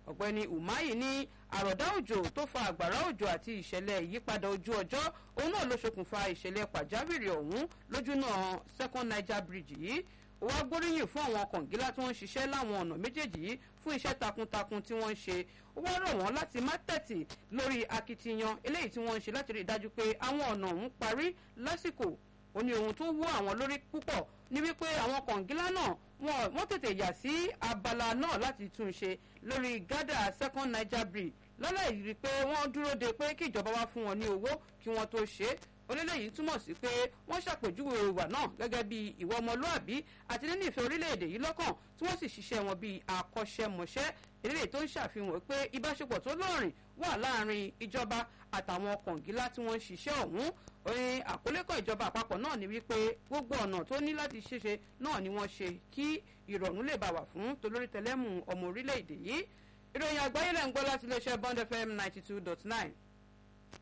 ọ̀gbẹ́ni umahi ní àròdá òjò tó fa àgbàrá òjò àti ìṣẹ̀lẹ̀ ìyípadà ojú ọjọ́ òun náà ló ṣokùnfà ìṣẹ̀lẹ̀ pàjáwìrì ọ̀hún lójúnà second niger bridge yìí ó wá gbóríyìn fún àwọn kọ̀ǹgílá tí wọ́n ń ṣiṣẹ́ láwọn ọ̀nà méjèèjì yìí fún iṣẹ́ takuntakun tí wọ́n ń ṣe ó wá rọ̀ wọ́n láti má tẹ̀tì lórí akitiyan eléyìí tí wọ́n ń ṣe láti rí i dájú pé àwọn ọ̀nà ọ̀hún parí lásìkò ó ní ohun tó wú àwọn lórí púpọ̀ ní wípé àwọn kọ̀ǹgílá náà wọ́n tètè yà sí abala náà láti tún ṣe lórí gádà second niger bridge lọ́lá ìrírí pé wọ́n dúró de pé kí ìjọba wá fún wọn ní owó kí wọ́n tó ṣe é onílẹ̀yìn túmọ̀ sí pé wọ́n ṣàpèjúwe ìwà náà gẹ́gẹ́ bí ìwà ọmọlúàbí àti nínú ìfẹ́ orílẹ̀-èdè yìí lọ́kàn tí wọ́n sì ṣiṣẹ́ wọn bíi akọ́ṣẹ́mọṣẹ́ eléyìí tó ń ṣàfihàn pé ìbáṣepọ̀ tó lọ́rìn wà láàrin ìjọba àtàwọn kọ̀ǹgílá tí wọ́n ń ṣiṣẹ́ ọ̀hún orin àkólẹ́kọ̀ ìjọba àpapọ̀ náà ni wípé gbogbo ọ̀nà tó ní láti ṣeṣe náà ni wọ́n ṣe kí ìrọ̀rùn lè bá wà fún tolórí tẹlẹ́mù ọmọ orílẹ̀-èdè yìí ìròyìn àgbáyé lẹ́ ń gbọ́ láti iléeṣẹ́ bond fm ninety two dot nine